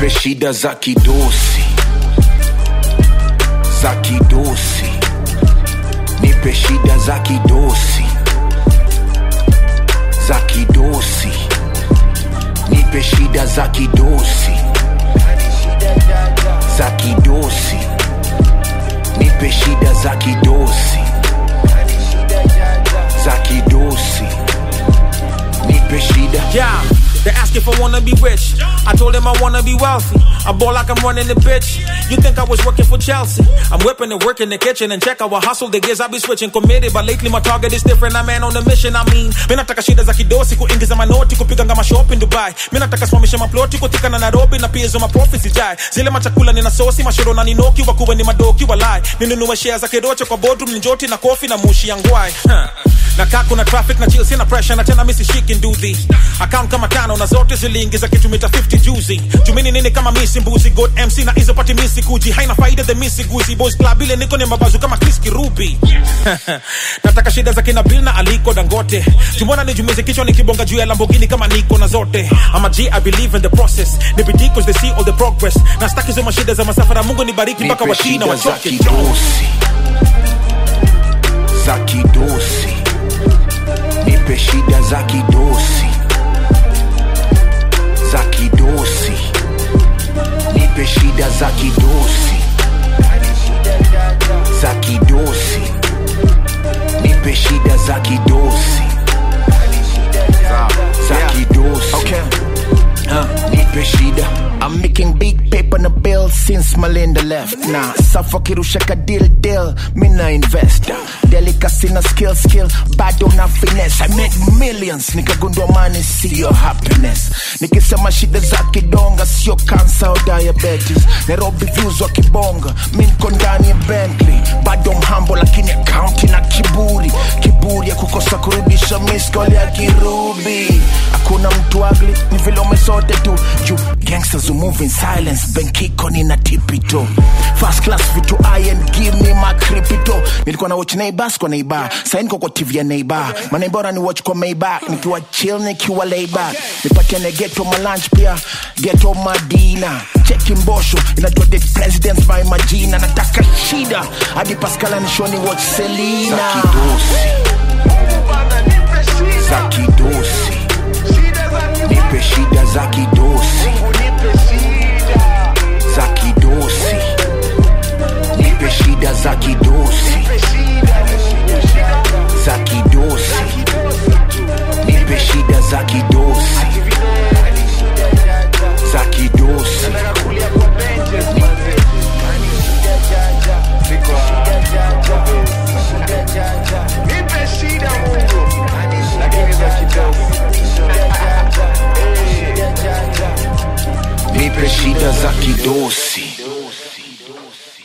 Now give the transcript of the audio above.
nipe shida za kidosi za kidosi nipe shida za kidosi za kidosi nipe shida za kidosi za kidosi nipe shida za kidosi za kidosi nipe shida Yeah, they ask if I wanna be rich. I told them I wanna be wealthy. I ball like I'm running the bitch. You think I was working for Chelsea? I'm whipping and working the kitchen and check our hustle. The gears I be switching committed, but lately my target is different. I'm man on a mission. I mean, mimi nataka shida za kidosi kuingiza manoti kupiga ngama shop in Dubai. Mimi nataka simamisha maploti kutika na Nairobi na pia hizo maprofits zijai. Zile machakula nina sosi mashiro na ninoki wakuwe ni madoki walai. Ninunue shares za kidocho kwa boardroom ni njoti na kofi na mushi ya ngwai. Huh. na kaa kuna traffic na chill sina pressure na tena misi shiki nduthi account kama tano na zote ziliingiza kitu mita 50 juzi tumini nini kama misi mbuzi god mc na hizo pati misi kuji haina faida the misi guzi boys club ile niko ni mabazu kama Chris Kirubi nataka shida za kina Bill na Aliko Dangote tumona nijumize kichwa nikibonga juu ya Lamborghini kama niko na zote I'm a G I believe in the process ni bidii cause they see all the progress na staki hizo mashida za masafara Mungu nibariki mpaka nipe washina shida za wachoke kidosi za kidosi nipe shida za kidosi za kidosi nipe shida za kidosi za kidosi nipe shida za kidosi za kidosi Okay. nipe shida I'm making big paper on the bill since Melinda left. Nah, suffer kirusha ka deal deal, me na investor. Delicacy na skill skill, bado na finesse. I make millions, nikagundua money sio happiness. Nikisema shida za kidonga sio cancer au diabetes. Nairobi views wa kibonga, mi niko ndani ya Bentley. Bado mhambo lakini account na kiburi. Kiburi ya kukosa kurudisha miss call ya kirubi. Hakuna mtu ugly, ni vile umesote tu. Juu gangsters who move in silence, benkiko nina tipito. First class vitu I and give me my crypto. Nilikuwa na watch neighbors kwa neighbor. Sasa niko kwa TV ya neighbor. Maneighbor ni watch kwa Maybach. Nikiwa chill nikiwa lay back. Nipatiane ghetto my lunch pia. Ghetto madina. Cheki mbosho. Inajua the presidents by majina. Nataka shida. Hadi Pascal anishoni watch za Selena. kidosi za kidosi nipe shida za kidosi za kidosi nipe shida za kidosi za kidosi nipe shida za kidosi za kidosi nipe shida za kidosi